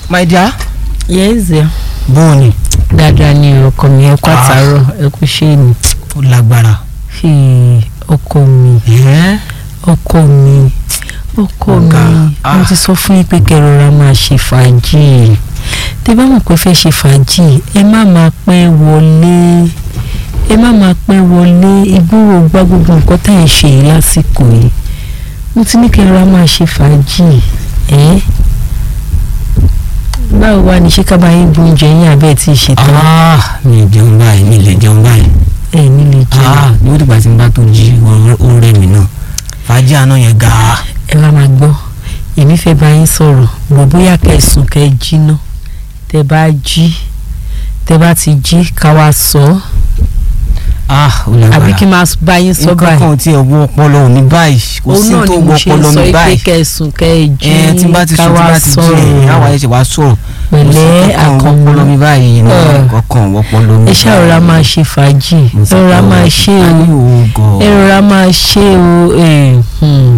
my dear yẹ́ẹ̀zẹ̀ bóòní dáadáa ni ọkọ mi ẹ kú àtàárọ̀ ẹ kú ṣé ni ó lágbára. fi ọkọ mi ọkọ mi ọkọ Ọ̀gá, mi ah. mo ti sọ fún yín pé kẹrọra máa ṣe fàájì tẹ bá mọ̀ pé fẹ́ ṣe fàájì ẹ má máa pẹ́ wọlé ẹ má máa pẹ́ wọlé ìgbúrò gbá gbogbo nǹkan tá ẹ̀ ṣe yìí lásìkò yìí mo ti ní kẹrọra máa ṣe fàájì ẹ báwo wá ní ṣé ká bá yín bu oúnjẹ yín àbẹ́ ẹ̀ tí ì ṣe tán ah mi ì jẹun báyìí mi ì lè jẹun báyìí. ẹ̀ nílé jẹun. ah ní ó dìgbà tí n bá tó jí ó rẹ̀ mí náà fàájì àná yẹn ga. ẹ wá máa gbọ́ èmi fẹ́ bá yín sọ̀rọ̀ bò bóyá kẹsùn kẹ jí ná tẹ bá jí tẹ bá ti jí ká wá sọ ọ́ ah ó lágbára. àbí kí n máa bá yín sọ nǹkan báyìí kan ò tí ẹ wọ ọpọlọ mi báyìí kò òun sí náà tó ni wọ mo ṣe ọpọlọ sọ mi pé báyìí. kẹsùn kẹ jí ẹ tí n bá ti ká sùn tí n wá bá ti jí ẹ àwọn ayé ṣe wá sọ̀rọ̀ pẹ̀lẹ́ ọpọlọ mi àkànmọ́ báyìí ní Ẹ. ọkàn ọpọlọ mi. ẹ ṣàrọ̀ra máa ṣe fàájì ẹ rọra máa ṣe o ẹ rọra máa ṣe o ẹ, hmm.